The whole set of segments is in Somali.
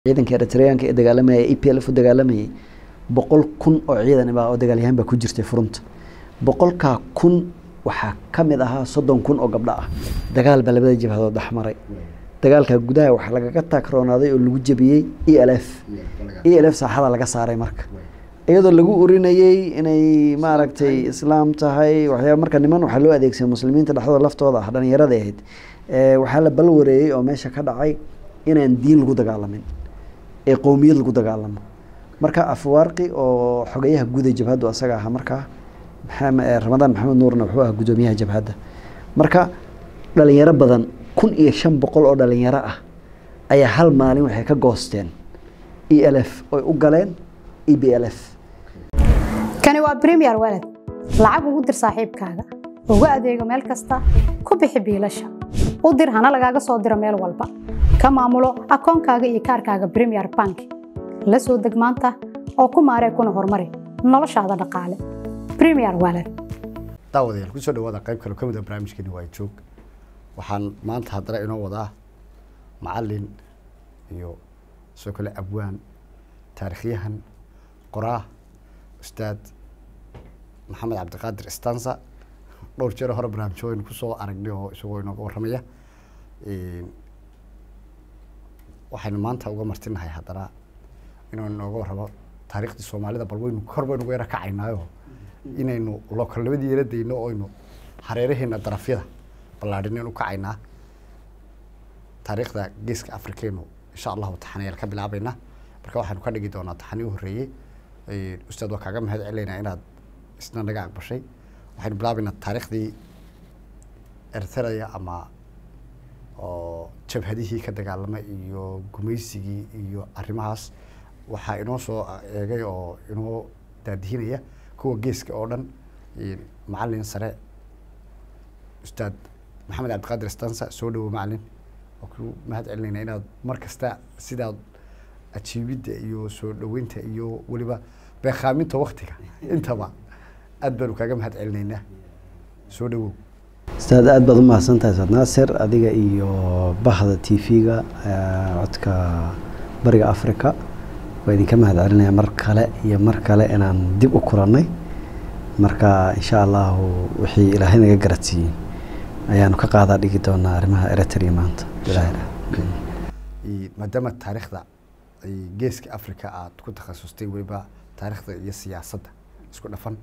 ciidanka eritreanka ee dagaalamayay e p l f u dagaalamayay boqol kun oo ciidan baa oo dagaalyahan baa ku jirtay furunta boqolkaa kun waxaa ka mid ahaa soddon kun oo gabdho ah dagaal baa labada jabhadood dhexmaray dagaalka gudaha waxaa lagaga taagroonaaday oo lagu jebiyey e l f e l f saaxada laga saaray marka iyadoo lagu urinayey inay maaragtay islaam tahay waxyaaba marka niman waxaa loo adeegsaday muslimiinta dhexdooda laftooda ah dhalinyarada ahayd waxaa la balwareeyey oo meesha ka dhacay inaan diin lagu dagaalamin ee qowmiyad lagu dagaalamo marka afwaarqi oo xogeyaha guuda jabhaddu asaga ahaa markaa ramadaan maxamed nuurna wuxuu ahaa guddoomiyaha jabhadda marka dhalinyaro badan kun iyo shan boqol oo dhalinyaro ah ayaa hal maalin waxay ka goosteen e l f oy u galeen e b l f kani waa bremier walad lacag ugu dir saaxiibkaaga ugu adeego meel kasta ku bixi biilasha u dir hana lagaaga soo diro meel walba ka maamulo akoonkaaga iyo kaarkaaga bremier bank la soo deg maanta oo ku maaree kuna horumari noloshaada dhaqaale bremier walad daawadayaal kusoo dhawaada qayb kale ka mid a barnaamijkeeni waa joog waxaan maanta haddana inoo wadaa macalin iyo sidoo kale abwaan taarikhyahan qoraa ustaad maxamed cabdiqaadir stansa dhowr jeer hore barnaamijyo waynu kusoo aragnay oo isagoo inooga warramaya waxaynu maanta uga martinahay haddana inuu inooga warramo taariikhdii soomaalida bal waynu kor baynu uga yara kacaynaayo inaynu lookalnimadii yara dayno oynu hareeraheena darafyada ballaadhinaynu u kacaynaa taariikhda geeska afrikaynu insha allahu taxanayaal ka bilaabaynaa marka waxaynu ka dhigi doonaa taxanii u horreeyey ustaad waa kaaga mahad celaynaa inaad isna naga aqbashay waxaynu bilaabaynaa taariikhdii ertreya ama oo jabhadihii ka dagaalamay iyo gumaysigii iyo arrimahaas waxaa inoo soo eegay oo inoo daadihinaya kuwa geeska oo dhan macalin sare ustaad maxamed cabdiqaadir stansa soo dhawo macalin waa ku mahad celinayna inaad mar kasta sidaad ajiibidda iyo soo dhaweynta iyo weliba beekaaminta waktiga intaba aad baanu kaaga mahad celinaynaa soo dhawow ustaad aada baad u mahadsantahay ustaad naasir adiga iyo bahda t v-ga codka bariga africa waa idinka mahad celinaya mar kale iyo mar kale inaan dib u kulannay marka insha allahu wixii ilaahay naga garadsiiyey ayaanu ka qaadaa dhigi doonaa arrimaha eritrea maanta maadaama taariikhda geeska africa aada ku takhasustay weliba taariikhda iyo siyaasadda isku dhafan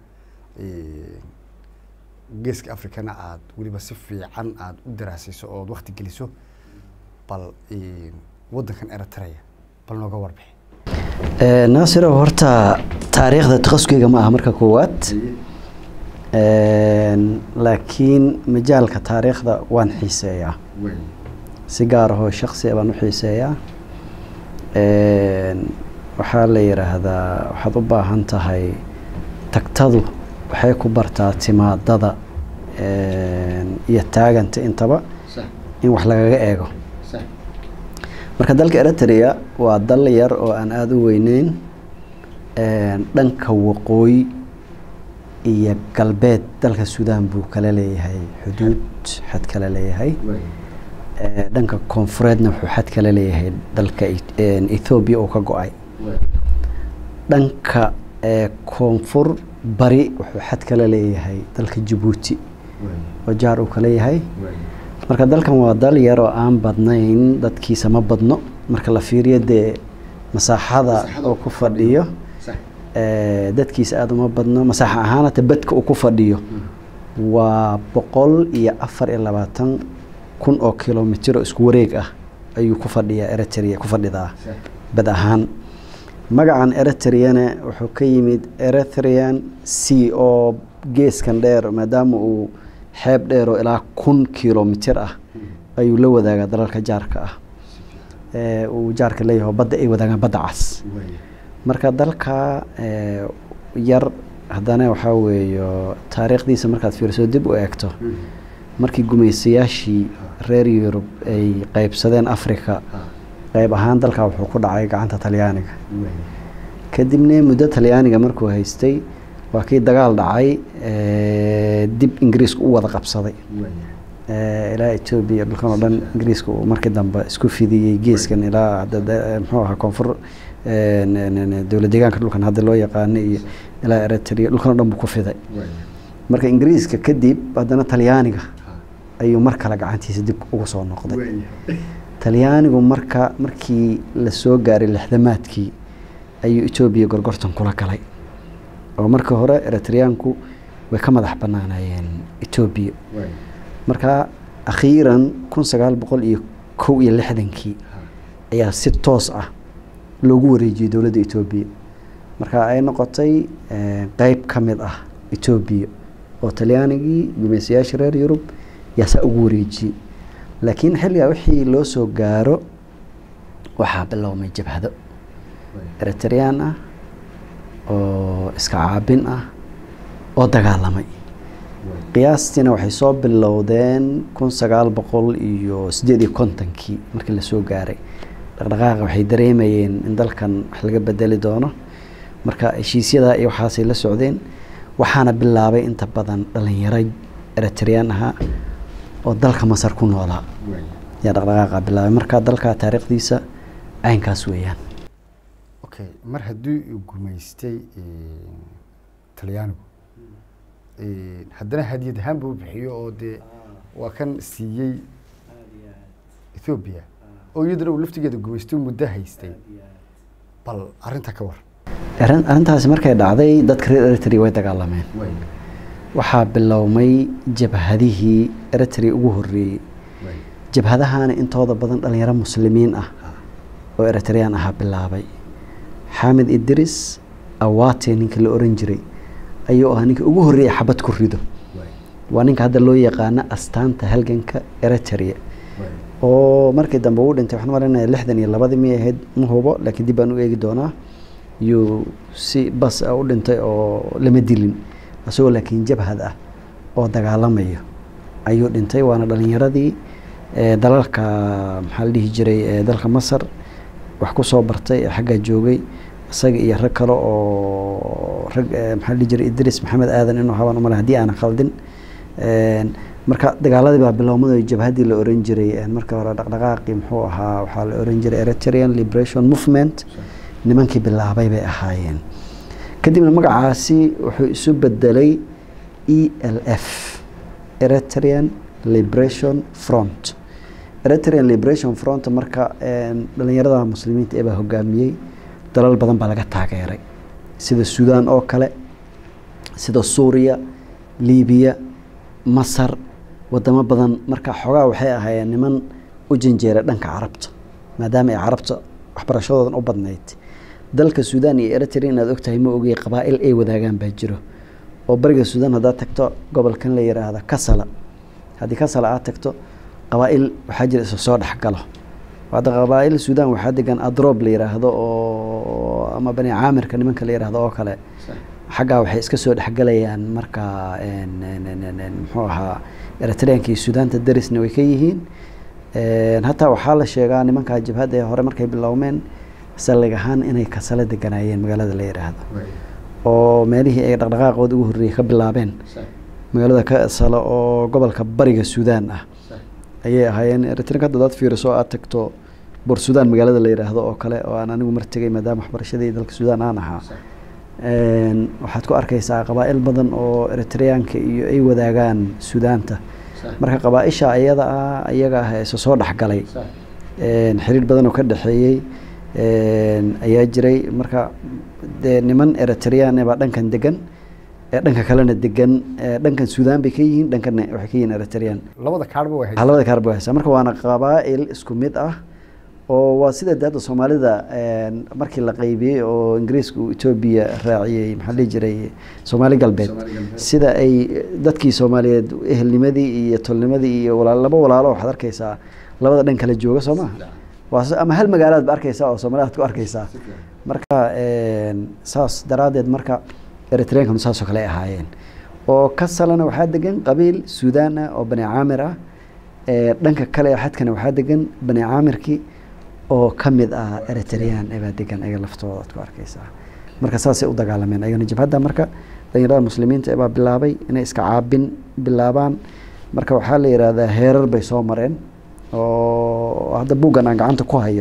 geeska africana aada weliba si fiican aada u daraasayso ood wakti geliso bal waddankan eritrea bal nooga warbixi naasiro horta taariikhda takhasuskeyga ma aha marka koowaad laakiin majaalka taariikhda waan xiiseeyaa si gaar ahoo shaksi baan u xiiseeyaa waxaa la yidhaahdaa waxaad u baahan tahay tagtadu waxay ku bartaa timaadada iyo taaganta intaba in wax lagaga eego marka dalka eritrea waa dal yar oo aan aada u weyneyn dhanka waqooyi iyo galbeed dalka suudaan buu kala leeyahay xuduud xad kala leeyahay dhanka koonfureedna wuxuu xad kala leeyahay dalka ethoobiya oo ka go-ay dhanka koonfur bari wuxuu xad kala leeyahay dalka jabuuti oo jaar uu kala yahay marka dalkan waa dal yar oo aan badnayn dadkiisa ma badno marka la fiiriyo dee masaaxada oo ku fadhiyo dadkiisa aada uma badno masaaxa ahaanata badka uu ku fadhiyo waa boqol iyo afar iyo labaatan kun oo kilomitr oo isku wareeg ah ayuu ku fadhiyaa eritrea ku fadhidaa bad ahaan magacan eritreana wuxuu ka yimid eritrean c oo geeskan dheer maadaama uu xeeb dheer oo ilaa kun kilomitr ah ayuu la wadaagaa dalalka jaarka ah uu jaarka leeyahay badda ay wadaagaan badda cas marka dalka yar haddana waxaa weeyo taariikhdiisa markaad fiiriso dib u eegto markii gumaysayaashii reer yurub ay qeybsadeen africa qeyb ahaan dalka wuxuu ku dhacay gacanta talyaaniga kadibna muddo talyaaniga markuu haystay waa kii dagaal dhacay dib ingiriisku u wada qabsaday eh, ilaa etoobiya dhulkan oo dhan ingiriiska uu markii dambe isku fidiyey geeskan ilaa hadda de- muxuu ahaa koonfur eh, n- n- n- dowlad deegaanka dhulkan hadda loo yaqaano iyo ilaa eritrea dhulkan oo dhan buu ku fiday marka ingiriiska kadib haddana talyaaniga ayuu mar kale gacantiisa dib ugu soo noqday talyaanigu marka markii la soo gaaray lixdamaadkii ayuu etoobiya gorgortan kula galay oo markii hore eritreyaanku way ka madax banaanayeen etoobiya marka akhiiran kun sagaal boqol iyo kow iyo lixdankii ayaa si toos ah loogu wareejiyey dowladda etoobiya marka ay noqotay eh, qeyb ka mid ah etoobiya oo talyaanigii gumaysayaasha reer yurub yaa saa ugu wareejiyey laakiin xilligaa wixii loo soo gaaro waxaa bilowmay jabhado eritreyaan ah oo iska caabin ah oo dagaalamay qiyaastiina waxay soo bilowdeen kun sagaal boqol iyo sideed iyo kontonkii markii lasoo gaaray dhaqdhaqaaqa waxay dareemayeen in dalkan wax laga bedeli doono marka heshiisyadaa iyo waxaasay la socdeen waxaana bilaabay inta badan dhalinyaro eritreyaan ahaa oo dalka masar ku noolaa yaa dhaqdhaqaaqa bilaabay marka dalka taariikhdiisa caynkaas weeyaan okay mar haddii uu gumaystay talyaanigu haddana hadiyad ahaan buu bixiyo oo dee waa kan siiyey ethoobiya oo iyaduna uu laftigeeda gumaystay muddo haystay bal arrinta ka war arrin arrintaasi markay dhacday dadka reer eritrea way dagaalameen waxaa bilowmay jabhadihii eritrea ugu horreeyey jabhadahaana intooda badan dhalinyaro muslimiin ah oo eritreyaan ahaa bilaabay xamed idris awate ninka la oran jiray ayuu ahaa ninka ugu horreeyay xabad ku rido waa ninka hadda loo yaqaano astaanta halganka eritrea oo markii dambe uu dhintay waxaan malinaya lixdan iyo labadii miyay ahayd ma hubo laakiin dib baan u eegi doonaa yuu si bas ah u dhintay oo lama dilin isagoo laakiin jabhad ah oo dagaalamayo ayuu dhintay waana dhalinyaradii ee dalalka maxaa la dhihi jiray ee dalka masar wax ku soo bartay ee xaggaa joogay isaga iyo rag kale oo rag ee maxaa la dhihi jiray idris maxamed aadan inuu habaan umale haddii aanan khaldin Een, marka dagaaladii baa bilowmada jabhaddii la oran jiray een, marka hore dhaqdhaqaaqii muxuu ahaa waxaa la oran jiray eritrean liberation movement nimankii bilaabay bay ahaayeen kadibna magacaasi wuxuu isu bedelay e l f eritrean liberation front eritrean liberation front marka een, dhalinyarada muslimiinta ee baa hogaamiyey dalal badan baa laga taageeray sida suudaan oo kale sida suuriya libiya masar wadamo badan marka xoogaa waxay ahaayeen niman u janjeera dhanka carabta maadaama ay carabta waxbarashadoodan u badnayd dalka suudaan iyo eritrea inaad ogtahay ma ogey qabaa'il ay wadaagaan baa jiro oo bariga suudaan haddaad tagto gobolkan la yiraahdo kasala haddii kasala aad tagto qabaa'il waxaa jira isa soo dhexgalo hadda qabaa'il suudaan waxaa degan adroob la yiraahdo oo ama bani caamirka nimanka la yiraahdo oo kale xaggaa waxay iska soo dhexgalayaan marka een, een, een, een, een, muxuu ahaa eritreanka iyo suudaanta darisna way ka yihiin Een, hataa waxaa la sheegaa nimankaa jabhadda ee hore markay bilowmeen sallig ahaan inay kasale deganaayeen magaalada la yidhaahdo oo meelihii ay dhaqdhaqaaqooda ugu horreeyey ka bilaabeen magaalada kasale oo gobolka bariga suudaan ah ayay ahaayeen eritreanka hadda dad fiiriso aad tagto bor suudaan magaalada la yidhaahdo oo kale oo aan anigu mar tegay maadaama waxbarashadii dalka suudaan aan ahaa Een, waxaad ku arkaysaa qabaa'il badan oo eritreyaanka iyo ay wadaagaan suudaanta marka qabaaisha iyada ah iyaga ah isa soo dhexgalay Een, xiriir badan oo ka dhexeeyey een, ayaa jiray marka dee niman eritreyaan baa dhankan degan ee dhanka kalena degan ee dhankan suudaan bay ka yihiin dhankana waxay ka yihiin eritreyaan labada kaarba way waxaa labada kaarba haysaa marka waana qabaa'il isku mid ah oo waa sida hadda soomaalida een, markii la qaybiyey oo ingiriiska uu etoobiya raaciyey maxaa la dhihi jiray soomaali galbeed sida ay dadkii soomaaliyeed ehelnimadii iyo tolnimadii iyo walaal laba walaalo waxaad arkaysaa labada dhan kala jooga soo maha waa s- ama hal magaalaad ba arkaysaa oo soomaalida aad ku arkaysaa marka een, saas daraaddeed marka eritreankanu saasoo kale ay ahaayeen oo kasalana waxaa degan qabiil suudaan ah oo bani caamir ah ee dhanka kale xadkana waxaa degan bani caamirkii oo ka mid ah eritrean ebaa degan ayaga laftooda aad ku arkaysaa marka saasay u dagaalameen ayagana jabhadda marka dhalinyarada muslimiinta ebaa bilaabay inay iska caabin bilaabaan marka waxaa la yidhaahdaa heerar bay soo mareen oo hadda buuggan aan gacanta ku hayo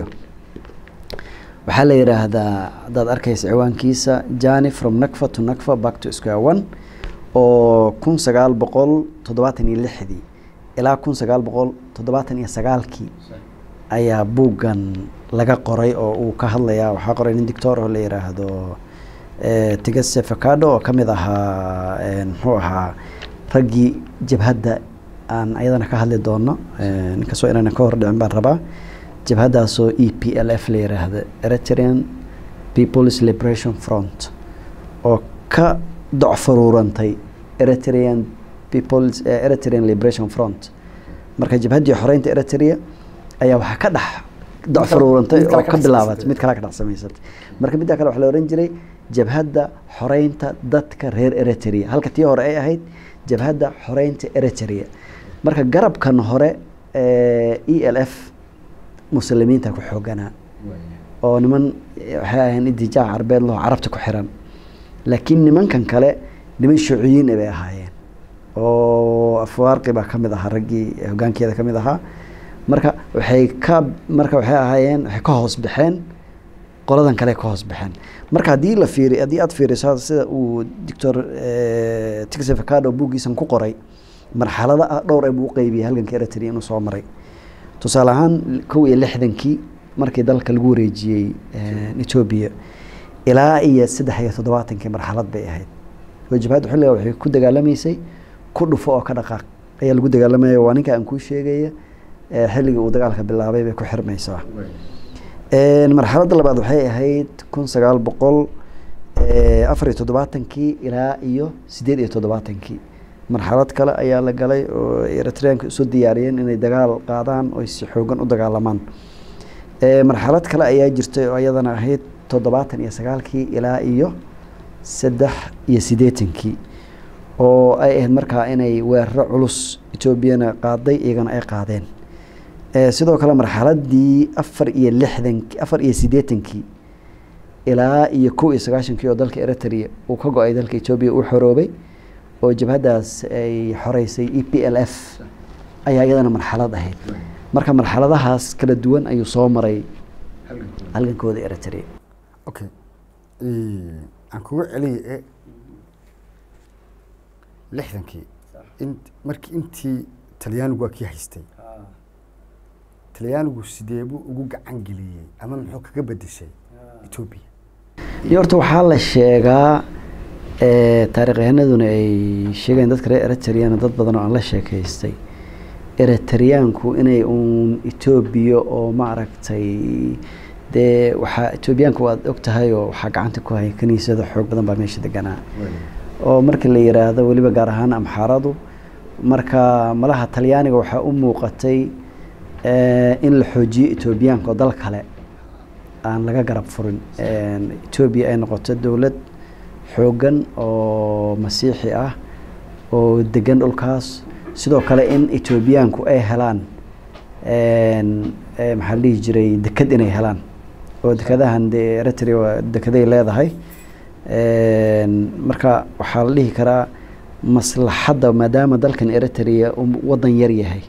waxaa la yidhaahdaa haddaad arkaysa ciwaankiisa jani from nakfa to nakfa back to square one oo kun sagaal boqol toddobaatan iyo lixdii ilaa kun sagaal boqol toddobaatan iyo sagaalkii ayaa buuggan laga qoray oo uu ka hadlayaa waxaa qoray nin dictor oo la yidhaahdo tigase facado oo ka mid ahaa muxuu ahaa raggii jabhadda aan ayadana ka hadli doono inkastoo inaanan ka hordhicin baan rabaa jabhaddaasoo e p l f la yiraahdo eritrean people's liberation front oo ka docfaruurantay eritrean people's eritrean liberation front marka jabhaddii xoreynta eritrea ayaa waxaa ka dhex docfaruurantay oo ka bilaabatay mid kale ka dhex samaysatay marka middaa kale waxaa la ohan jiray jabhadda xoreynta dadka reer eritrea halka tii hore ay ahayd jabhadda xoreynta eritrea marka garabkan hore e l f muslimiinta ku xooganaa oo niman waxay ahayn idijaac carbeed laho carabta ku xiran laakiin nimankan kale niman shuuciyiin bay ahaayeen oo afwaarqi baa kamid ahaa raggii hogaankeeda kamid ahaa marka waxay ka marka waxay ahaayeen waxay ka hoos baxeen qoladan kale ka hoos baxeen marka haddii la fiiri haddii aad fiiriso sida uu doctor tix facado buuggiisan ku qoray marxalada ah dhowr ee buu qeybiyay halganka eritrea inuu soo maray tusaale ahaan kow iyo lixdankii markii dalka lagu wareejiyey etoobiya ilaa iyo saddex iyo toddobaatankii marxalad bay ahayd oo jabhadda xilliga waxay ku dagaalamaysay ku dhufo oo ka dhaqaaq ayaa lagu dagaalamaya waa ninka aan kuu sheegaya xilligii uu dagaalka bilaabay bay ku xirmaysaa marxaladda labaad waxay ahayd kun sagaal boqol afar iyo toddobaatankii ilaa iyo sideed iyo toddobaatankii marxalad kale ayaa la galay oo eritreanka isu diyaariyeen inay dagaal qaadaan oo si xoogan u dagaalamaan marxalad kale ayaa jirtay oo iyadana ahayd toddobaatan iyo sagaalkii ilaa iyo saddex iyo siddeetankii oo ay ahayd markaa inay weeraro culus etoobiyana qaaday iyagana ay qaadeen sidoo kale marxaladii afar iyo lixdankii afar iyo siddeetankii ilaa iyo kow iyo sagaashankii oo dalka eritrea uu ka go-ay dalka etoobiya uu xoroobay oo jabhaddaas ay xoreysay e p l f ayaa iyadana marxalad ahayd marka marxaladahaas kala duwan ayuu soo maray halgankooda eritrea okay aan kugu celiye lixdankii in markii intii talyaanigu waa kii haystay talyaanigu sideebuu ugu gacan geliyey ama muxuu kaga bedeshay etoobiya iyo horta waxaa la sheegaa taarikhyahanaduna ay sheegayeen dadka reer eritreana dad badan oo aan la sheekaystay eritreyaanku inay uun etoobiya oo maaragtay dee waxaa etoobiyaanku waad og tahay oo waxaa gacanta ku hayay kaniisada xoog badan baa meesha deganaa oo markii la yiraahdo weliba gaar ahaan amxaaradu marka malaha talyaaniga waxaa u muuqatay in la xoojiyo etoobiyaanka oo dal kale aan laga garab furin etoobiya ay noqoto dowlad xoogan oo masiixi ah oo degan dhulkaas sidoo kale in etoobiyaanku ay helaan maxaa la dhihi jiray deked inay helaan oo dekadahan dee eritrea dekeday leedahay marka waxaa la dhihi karaa maslaxadda maadaama dalkan eritrea waddan yar yahay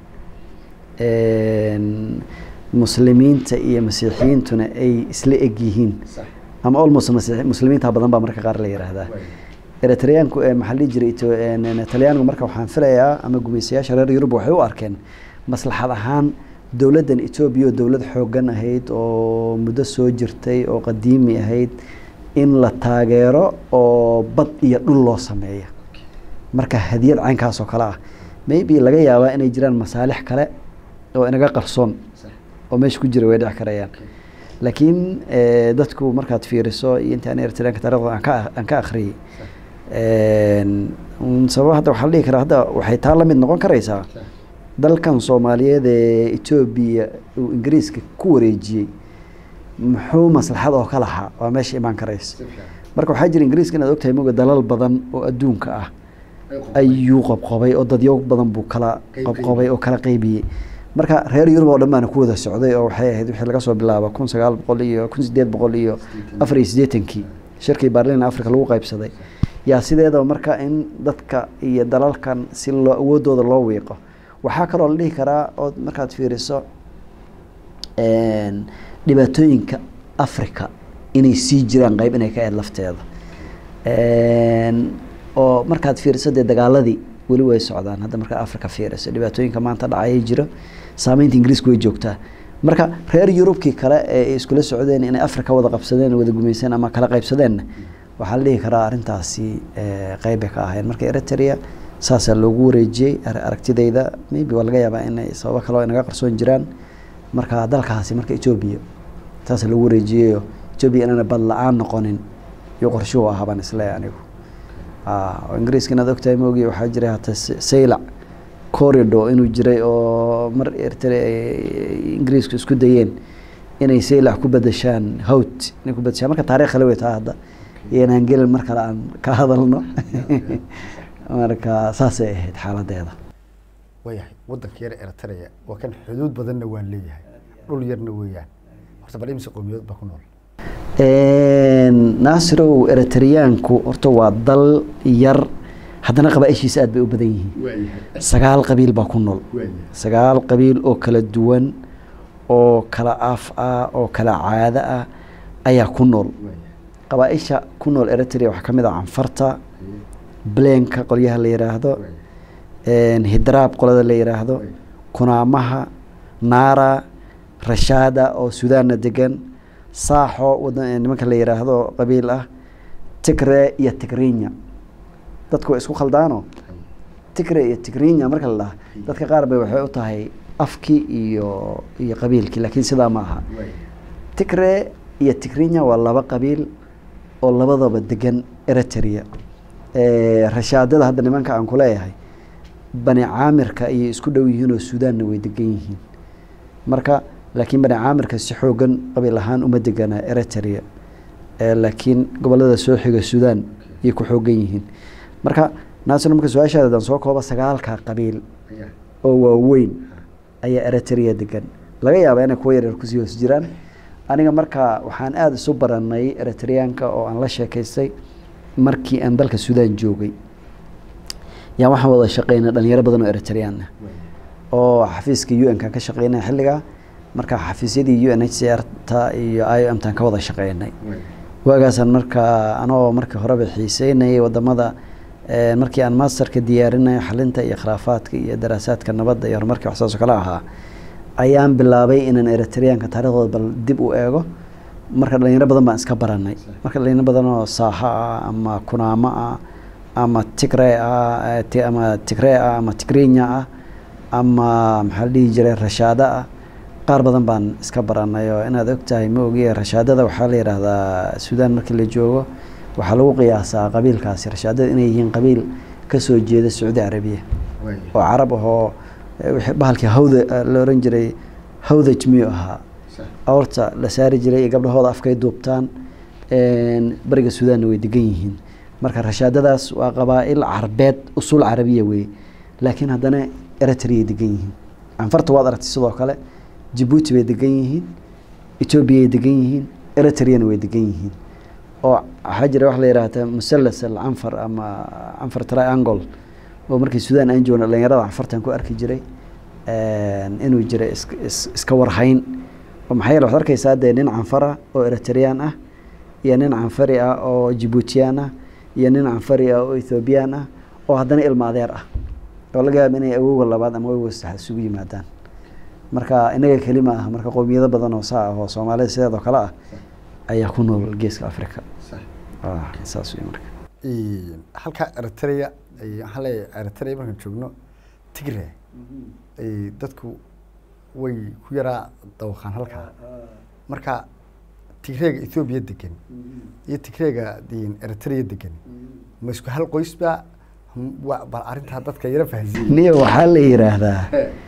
muslimiinta iyo masiixiyiintuna ay isla eg yihiin ama almost muslimiinta badan baa marka qaar la yiraahdaa eritreyaanku maxaa la dhihi jiray talyaanigu marka waxaan filayaa ama gumaysayaasha reer yurub waxay u arkeen maslaxad ahaan dowladdan etoobiya oo dowlad xoogan ahayd oo muddo soo jirtay oo qadiimi ahayd in la taageero oo bad iyo dhul loo sameeyo marka hadiyad caynkaas oo kale ah maybe laga yaabaa inay jiraan masaalix kale oo inaga qarsoon oo meesha ku jira way dhici karayaan laakiin dadku markaad fiiriso iyo inta aan eritreanka taarikhda aan ka aan ka akhriyey sababa hadda waxaa la dhihi karaa hadda waxay taa la mid noqon karaysaa dalkan soomaaliyeed ee etoobiya uu ingiriiska ku wareejiyey muxuu maslaxad oo ka lahaa waa meesha imaan karaysa marka waxaa jira ingiriiska inaad ogtahay moga dalal badan oo adduunka ah ayuu qabqabay oo dadyo badan buu kala qabqabay oo kala qeybiyey marka reer yurub oo dhan baana ku wada socday oo waxay ahayd wixii laga soo bilaabo kun sagaal boqol iyo kun sideed boqol iyo afar iyo siddeetankii shirkii baarlin africa lagu qaybsaday yaa sideedaba marka in dadka iyo dalalkan si loo awoodooda loo wiiqo waxaa kaloo la dhihi karaa ood markaad fiiriso dhibaatooyinka africa inay sii jiraan qeyb inay ka eed lafteeda oo markaad fiiriso dee dagaaladii weli way socdaan hadda markaa africa fiiriso dhibaatooyinka maanta dhacayay jiro saameynta ingiriiska way joogtaa marka reer yurubkii kale ee iskula socdeen inay africa wada qabsadeen wada gumeyseen ama kala qaybsadeenna waxaa la dhihi karaa arrintaasi qeybbay ka ahayn marka eritrea saasaa loogu wareejiyey aragtidayda maybe waa laga yaabaa inay sababo kaleo inaga qarsoon jiraan marka dalkaasi marka etoobiya saasaa loogu wareejiyeyo etoobiya inaana bad la-aan noqonin iyo qorshuhu ahaa baan isleeyahay anigu oo ingiriiska inaad ogtahay maogi waxaa jiray hata saylac corridor inuu jiray oo mar eritrea ay ingiriisku isku dayeen inay saylac ku bedeshaan howt inay ku bedeshaan marka taarikh kale wey taa hadda iyo inaan gelin mar kale aan ka hadalno marka saasay ahayd xaaladeeda waayahay waddanka yar eritrea waa kan xuduud badanna waan leeyahay dhul yarna weeyaan horta bal imise qowmiyadood baa ku nool naasirow eritreyaanku horta waa dal yar haddana qabaaishiisa aad bay u badan yihiin sagaal qabiil baa ku nool sagaal qabiil oo kala duwan oo kala af ah oo kala caado ah ayaa ku nool qabaaisha ku nool eritrea waxaa ka mid ah canfarta bleenka qolyaha la yiraahdo hidraab qolada la yiraahdo kunaamaha naara rashaada oo sudaanna degan saaxo nimanka la yiraahdo qabiil ah tigre iyo tigrinya dadku way isku khaldaano tigre iyo tigrinya marka la dhaha dadka qaar bay waxay u tahay afkii iyo iyo qabiilkii laakiin sidaa ma aha tigre iyo tigrinya waa laba qabiil oo labadaba degan eritrea rashaadada hadda nimanka aan kuleeyahay bani caamirka ayay isku dhow yihiin oo sudaanna way degan yihiin marka laakiin bani caamirka si xoogan qabiil ahaan uma degana eritrea laakiin gobolada soo xiga sudan ayay ku xoogan yihiin marka naasir marka su-aashaada adaan soo kooba sagaalka qabiil oo waaweyn ayaa eritrea degan laga yaaba inay kuwa yaryar kusii hoos jiraan aniga marka waxaan aada isu baranay eritreyaanka oo aan la sheekaystay markii aan dalka sudan joogay yaa waxaan wada shaqeynay dhalinyaro badan oo eritreyaan ah oo xafiiska u n kan ka shaqeynay xilligaa marka xafiisyadii u n h c r ta iyo i o m tan ka wada shaqeynay waagaasaan marka anoo markii horeba xiiseynayay wadamada markii aan masterka diyaarinay xalinta iyo khilaafaadka iyo daraasaadka nabadda iyo horumarkii waxsaasoo kale ahaa ayaan bilaabay inaan eritreyaanka taariikhdooda bal dib u eego marka dhalinyaro badan baan iska baranay marka dhalinyaro badan oo saaxa ah ama kunaamo ah ama tigre ah ama tigre ah ama tigrinya ah ama maxaa la dhihi jiray rashaada ah qaar badan baan iska baranay oo inaad ogtahay ma ogiye rashaadada waxaa la yidhaahdaa sudan markii la joogo waxaa lagu qiyaasaa qabiilkaasi rashaadada inay yihiin qabiil kasoo jeeda sacuudi carabiya oo carab ahoo bahalkii hawda la oran jiray hawdaj miyuu ahaa awrta la saari jiray iyo gabdhahooda afkay duubtaan bariga sudaanna way degan yihiin marka rashaadadaas waa qabaa-il carbeed usul carabiya wey laakiin haddana eritreay degan yihiin canfarta waad aragtay sidoo kale jabuuti bay degan yihiin etoobiyay degan yihiin eritreana way degan yihiin oo waxaa jira waxa la yihahda musalas alcanfar ama canfar triangle oo markii sudan aan joogna dhalinyarada canfartan ku arki jiray inuu jiray iska warhayn oo maxaa yeele waxad arkeysaa dee nin canfara oo eritreyaan ah iyo nin canfari ah oo jibuutiyaan ah iyo nin canfari ah oo ethoobiyan ah oo haddana ilma adeer ah oo laga yaaba inay awowga labaad ama awowga saddexaad isugu yimaadaan marka inaga kelima ah marka qowmiyado badan oo saa ah oo soomaalida sideedoo kale ah ayaa ku nool geeska africa saas wey marka halka eritrea waxaan leeyahay eritrea markaan joogno tigre dadku way ku yaraa dawaqaan halkaa marka tigreega ethoobiya degan iyo tigreega eritrea degan ma isku hal qoysba bal arrintaa dadka yara fahansiin niyo waxaa la yiraahdaa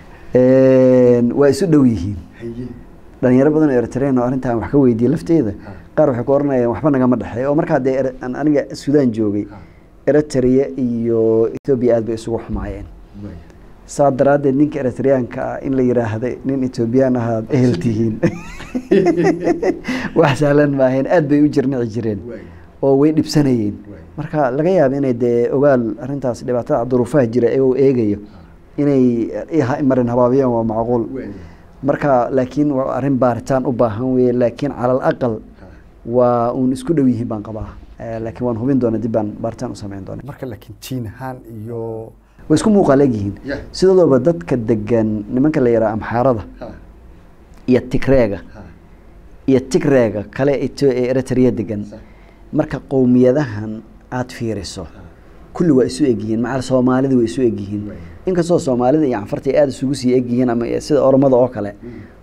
waa isu dhow yihiin dhalinyaro badan oo eritrean oo arrintan wax ka weydiiyey lafteeda qaar waxay ku oranayaan waxba nagama dhexeey oo markaa dee aniga sudan joogay eritrea iyo ethoobiya aad bay isugu xumaayeen saa daraaddeed ninka eritreyaanka ah in la yiraahda nin etoobiyaan ahaad ehel tihiin wax sahlan maahayn aad bay u jirnici jireen oo way dhibsanayeen marka laga yaaba inay dee ogaal arrintaas dhibaatada duruufaha jira iyagoo eegayo inay iha- marin habaabiyaan waa macquul marka laakiin waa arrin baaritaan u baahan weye laakiin cala alaqal waa uun isku dhow yihiin baan qabaa Eh, laakiin waan hubin doona dib baan baaritaan u samayn doona marka laakiin jiin ahaan iyo way isku muuqaal egyihiin Yeah. sidoodoba dadka degan nimanka la yidhaha amxaarada iyo tigreega iyo tigreega kale Etho- ee eritrea degan marka qowmiyadahan aada fiiriso kulli waa isu egyihiin macal soomaalida way isu egyihiin inkastoo soomaalida iyo canfarta ay aada isugu sii egyihiin ama sida oromada oo kale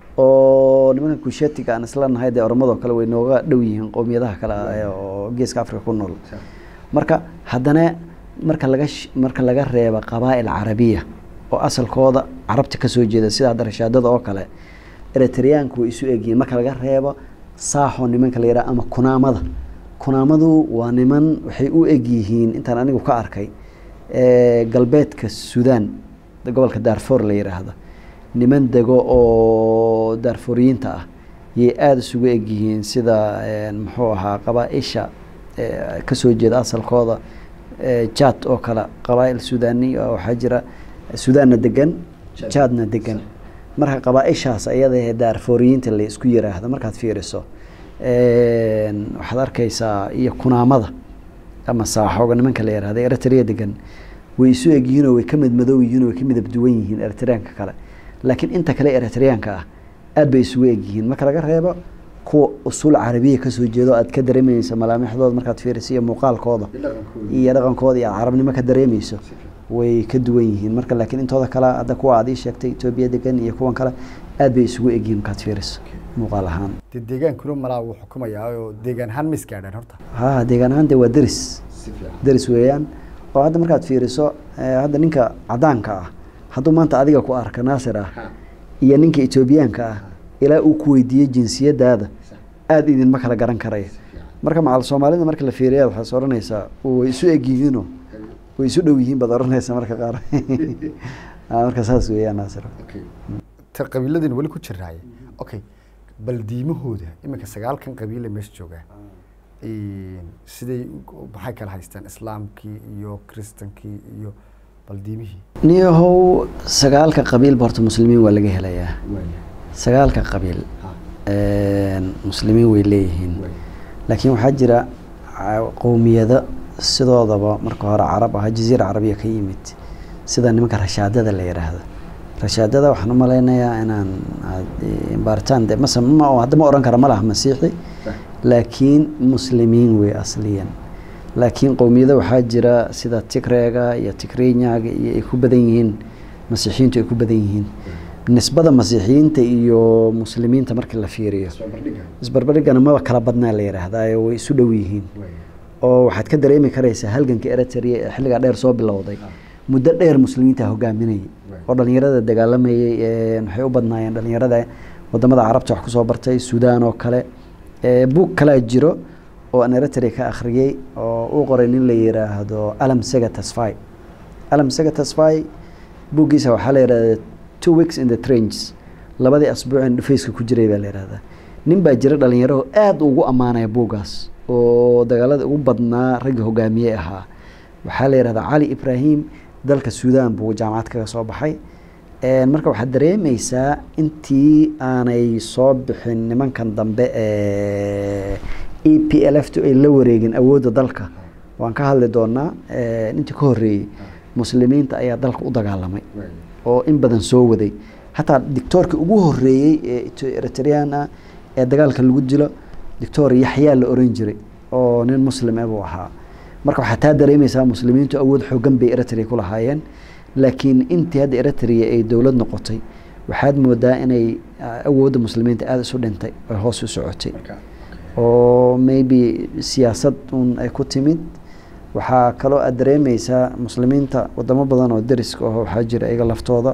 oo nimanka kushetiga aan isla nahay dee oromada oo kale way nooga dhow yihiin qowmiyadaha kale ee oo geeska afrika ku nool marka haddana marka laga sh- marka laga reebo qabaa'il carabiya oo asalkooda carabta kasoo jeeda sida hadda rashaadada oo kale eritreyaanku way isu egyihiin marka laga reebo saaxo nimanka la yidhaha ama kunaamada kunaamadu waa niman waxay u egyihiin intaan anigu ka arkay eh, galbeedka sudan gobolka daarfoor la yidhaahdo niman dego oo daarfooriyiinta ah yay aada isugu egyihiin sida eh, muxuu ahaa qabaa-isha eh, kasoo jeeda asalkooda eh, jad oo kale qabaa'il sudani oo waxaa jira sudaanna degan jadna degan marka qabaa-ishaas ayada ee daarfooriyiinta la isku yiraahdo markaad fiiriso een, waxaad arkaysaa iyo kunaamada ama saaxooga nimanka la yihahda eritrea degan way isu egyihiin oo way ka mid madow yihiin oo way ka midab duwan yihiin eritreanka kale laakiin inta kale eritreanka ah aad bay isugu egyihiin marka laga reebo kuwa usul carabiya kasoo jeedo aad ka dareemaysa malaamixdooda markaad fiiriso iyo muuqaalkooda iyo dhaqankooda iyo carabnimo ka dareemayso way ka duwan yihiin marka laakiin intooda kale hadda kuwa aad ii sheegtay etoobiya degan iyo kuwan kale aad bay isugu egyihiin markaad fiiriso muuqaal ahaan dee deegaankuna malaa wuu xukumayaa oo deegaan ahaan ma isgaadhaan horta ha deegaan ahaan de waa deris deris weeyaan oo hadda markaad fiiriso eh, hadda ninka cadaanka ah hadduu maanta adiga ku arka naasir ah iyo ninka etoobiyaanka ah ilaa uu ku weydiiyey jinsiyadaada aada idinma kala garan karaya marka macal soomaalida marka la fiiriya waxaad is oranaysaa way isu egyihiino way isu dhow yihiin baad oranaysaa marka qaar Ah, marka saas weeyaan naasir ta qabiiladin weli ku jiraaye okay bal diimahooda iminka sagaalkan qabiile meesha joogaa siday u- maxay kala haystaan islaamkii iyo kristankii iyo bal diimihii niyahow sagaalka qabiilba horta muslimiin waa laga helayaa sagaalka qabiil een, muslimiin way leeyihiin laakiin waxaa jira ca- qowmiyado sidoodaba marka hore carab aha jaziira carabiya ka yimid sida nimanka rashaadada la yidhaahdo rashaadada waxaan u malaynayaa inaan aad- eh, baaritaan de mase ma hadda ma oran kara ma laha masiixi laakiin muslimiin wey asliyan laakiin qowmiyado waxaa jira sida tigreega iyo tigrinyaga iyo ay ku badan yihiin masiixiyiintu ay ku badan yihiin nisbada masiixiyiinta iyo muslimiinta marka la fiiriyo isbarbardhigana maba kala badnaa la yidhaahdaa way isu dhow yihiin oo waxaad ka dareemi karaysaa halganka eritrea ee xilligaa dheer soo bilowday muddo dheer muslimiinta hogaaminayay oo dhalinyarada dagaalamayay ee waxay u badnaayeen dhalinyarada wadamada carabta wax kusoo bartay suudaan oo kale ee buug kalaa jiro oo aan eritrea ka akhriyey oo uu qoray nin la yiraahdo alam sega tasfai alam sega tasfai buuggiisa waxaa la yidhahdaa two weeks in the trenches labadii asbuucin dhufayska ku jiray baa la yidhahdaa nin baa jira dhalinyaro aada ugu ammaanaya buuggaas oo dagaalada ugu badnaa ragga hogaamiye ahaa waxaa la yidhahdaa cali ibraahim dalka suudaan buu jaamacad kaga soo baxay Een, marka waxaad dareemeysaa intii aanay soo bixin nimankan dambe ee e p l f tu ay la wareegin awoodda dalka waan ka hadli doonaa een, intii ka horreeyey muslimiinta ayaa dalka u dagaalamay oo in badan soo waday hataa dictoorkii ugu horeeyey ee Ito- eritrean ah ee dagaalka lagu dilo dictor yaxyaa la oran jiray oo nin muslim ah buu ahaa marka waxaa taa dareemeysaa muslimiintu awood xoogan bay eritrea ku lahaayeen laakiin intii hadda eritrea ay dowlad noqotay waxaad moodaa inay ah, awoodda muslimiinta aada isu dhintay ay hoos u socotay oo maybe siyaasad un ay ku timid waxaa kaloo aad dareemeysaa muslimiinta wadamo badan oo deriska aho waxaa jira iyaga laftooda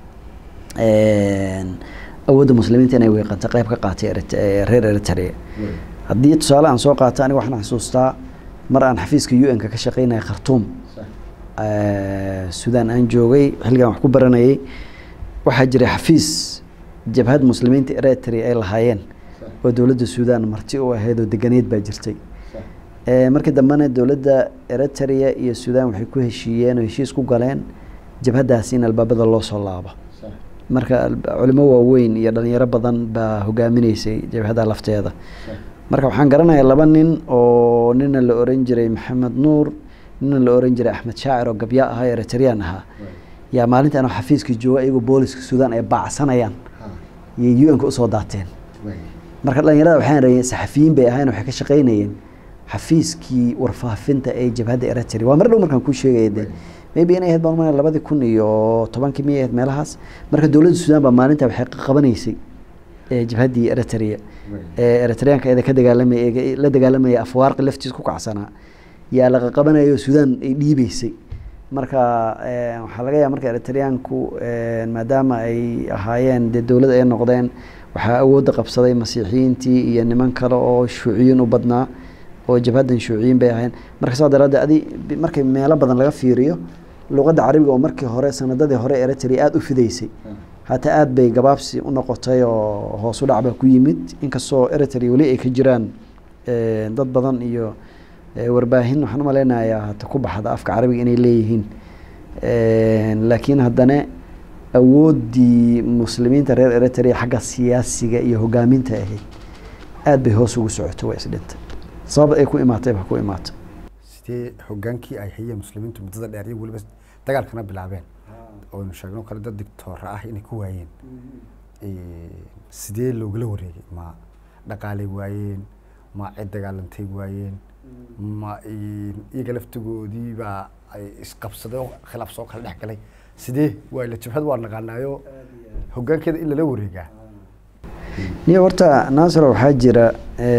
een, awoodda muslimiinta inay weeqanta qayb ka qaatay Erit- ee reer eritrea haddii tusaale aan soo qaato aniga waxaan xasuustaa mar aan xafiiska u n-ka ka shaqeynaya khartuum eh, suudaan aan joogay xilligan wax ku baranayay waxaa jiray xafiis jabhad muslimiinta eritrea ay lahaayeen oo dowladda suudaan marti u ahayd oo deganeed baa jirtay Eh, markii dambena dowladda eritrea iyo suudaan waxay ku heshiiyeen oo heshiis ku galeen jabhaddaasi in albaabada loo soo laabo marka culimo waaweyn iyo dhalinyaro badan baa hogaaminaysay jabhadda lafteeda marka waxaan garanayaa laba nin oo nina la oran jiray maxamed nuur nina la oran jiray axmed shaacir oo gabyaa ahaa eritreyaan ahaa yaa maalinta anoo xafiiska jooga iyagoo booliska suudaan ay baacsanayaan yay u n ka usoo daateen marka dhalinyarada waxaan rahayeen saxafiyiin bay ahayn waxay ka shaqaynayeen xafiiskii warfaafinta ee jabhadda eritrea waa mar dhow markaan kuu sheegaya de maybe inay ahayd baan umaleynaya labadii kun iyo tobankii miyay ahayd meelahaas marka dowladda suudaan baa maalinta waxay qabanaysay jabhaddii eritrea ee eritreanka eeda ka dagaalamay la dagaalamaya afwaarqi laftiis ku kacsanaa yaa laqa qabanayo suudaan ay dhiibeysay marka waxaa laga yaaba marka eritreanku maadaama ay ahaayeen dee dowlad ay noqdeen waxaa awoodda qabsaday masiixiyiintii iyo niman kale oo shuuciyiin u badnaa oo jabhaddan shuuciyiin bay ahayn marka saa daraaddeed adi markay meelo badan laga fiiriyo luqadda carabiga oo markii hore sanadadii hore eritrea aada u fidaysay hataa aada bay gabaabsi u noqotay oo hoos u dhacba ku yimid inkastoo eritrea weli ay ka jiraan dad badan iyo warbaahin waxaan umaleynayaa hata ku baxda afka carabiga inay leeyihiin laakiin haddana awooddii muslimiinta reer eritrea xagga siyaasiga iyo hogaaminta ahayd aada bay hoos ugu socoto waa isdhintay sabab ay ku imaatay ba ku imaatay sidee hogaankii ay hayeen muslimiintu muddada dheer iyo weliba dagaalkana bilaabeen oynu sheegno kale dad dictoora ah inay ku waayeen sidee loogala wareegay ma dhaqaalay waayeen ma cid dagaalantay waayeen ma iyaga laftigoodiibaa ay isqabsaday oo khilaaf soo kala dhex galay sidee waa la jabhad waa naqaanaayo hogaankeeda in lala wareegaa niyo horta naasiro waxaa jira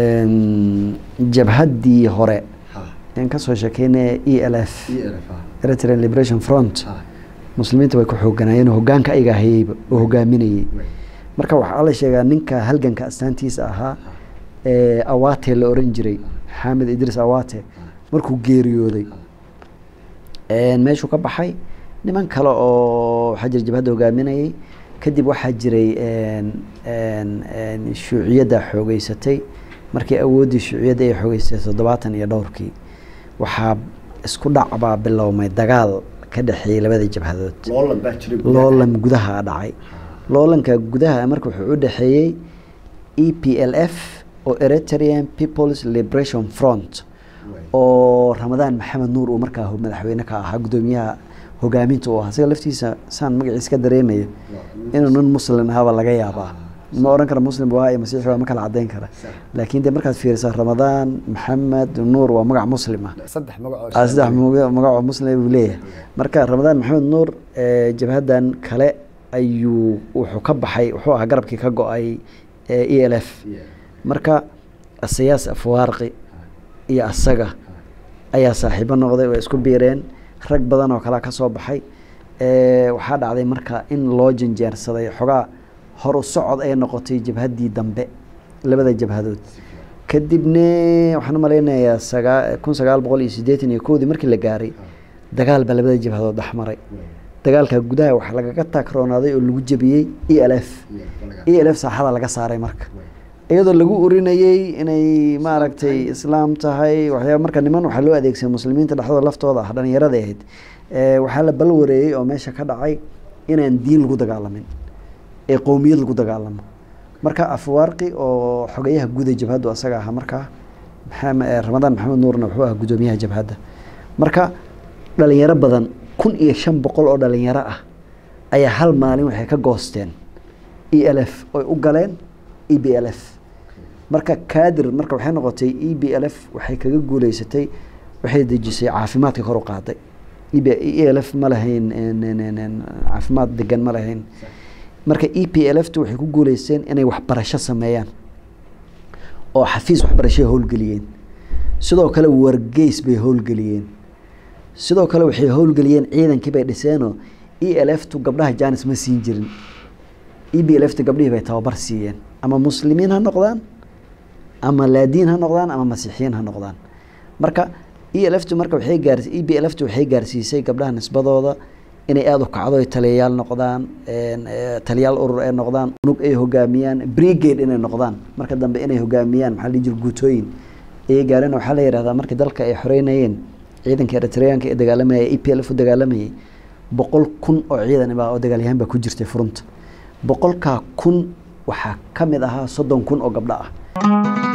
jabhaddii hore aan kasoo sheekeynaya e l f eritrean liberation front muslimiinta way ku xooganaayeen hogaanka ayaga hayeyba oo hogaaminayey marka waxaa la sheegaa ninka halganka astaantiisa ahaa ee awate la oran jiray xamed idris awate markuu geeriyooday meeshuu ka baxay niman kale oo waxaa jira jabhadda hogaaminayay kadib waxaa jiray shuuciyadda xoogeysatay markii awooddii shuuciyadda ay xoogeysatay toddobaatan iyo dhowrkii waxaa isku dhacbaa bilowmay dagaal ka dhexeeyey labada jabhadood loolan gudaha dhacay loolanka gudaha marka wuxuu u dhexeeyey e p l f oo eritrean peoples liberation front oo ramadaan maxamed nuur uu markaa madaxweyne ka ahaa guddoomiyaha hogaaminta u ahaa isaga laftiisa saan magaciisa ka dareemaya inuu nin muslim ahaaba laga yaabaa ma oran kara muslim waa iyo masiixi waa ma kala cadeyn kara laakiin de markaad fiirisaa ramadaan maxamed nuur waa magac muslim ah saddex magacoo saddex magacoo muslim buu leeyahay marka ramadaan maxamed nuur jabhaddan kale ayuu wuxuu ka baxay wuxuu ahaa garabkii ka go-ay e l f marka asayaas afwaarqi iyo asaga ayaa saaxiibo noqday way isku biireen rag badan oo kalea ka soo baxay waxaa dhacday marka in loo janjeersaday xogaa horu socod ay noqotay jabhaddii dambe labada jabhadood kadibne waxaan u malaynayaa sagaa kun sagaal boqol iyo siddeetan iyo kowdii markii la gaaray dagaal baa labada jabhadood dhexmaray dagaalka gudaha waxaa lagaga taagroonaaday oo lagu jebiyey e l f e l f saaxada laga saaray marka iyadoo lagu urinayey inay maaragtay islaam tahay waxyaaba marka niman waxaa loo adeegsaday muslimiinta dhexdooda laftooda ah dhalinyarada ahayd waxaa la balwareeyey oo meesha ka dhacay inaan diin lagu dagaalamin ee qowmiyad lagu dagaalamo marka afwaarqi oo xogeyaha guuda jabhaddu asaga ahaa markaa ramadaan maxamed nuurna wuxuu ahaa guddoomiyaha jabhadda marka dhalinyaro badan kun iyo shan boqol oo dhalinyaro ah ayaa hal maalin waxay ka goosteen e l f oy u galeen e b l f marka kaadir marka waxay noqotay e b l f waxay kaga guuleysatay waxay dejisay caafimaadka kor u qaaday e l f ma lahayn caafimaad degan ma lahayn marka e p l f tu waxay ku guuleysteen inay waxbarasho sameeyaan oo xafiis waxbarashay howlgeliyeen sidoo kale wargeys bay howlgeliyeen sidoo kale waxay howlgeliyeen ciidankii bay dhiseenoo e l f tu gabdhaha janis ma siin jirin e b l f tu gabdhihii bay tababar siiyeen ama muslimiin ha noqdaan ama laadiin ha noqdaan ama masiixiyiin ha noqdaan marka e l f tu marka waxay gaars e b l f tu waxay gaarsiisay gabdhaha nisbadooda inay aada u kacdo ay taliyayaal noqdaan taliyaal urur ay noqdaan unug ay hogaamiyaan brigade inay noqdaan marka dambe inay hogaamiyaan maxaa la jir guutooyin ayay gaareen waxaa la yidhahdaa markii dalka ay xoreynayeen ciidanka eritreanka ee dagaalamayay e p l f u dagaalamayay boqol kun oo ciidan baa oo dagaalyahan baa ku jirtay furunta boqolkaa kun waxaa ka mid ahaa soddon kun oo gabdho ah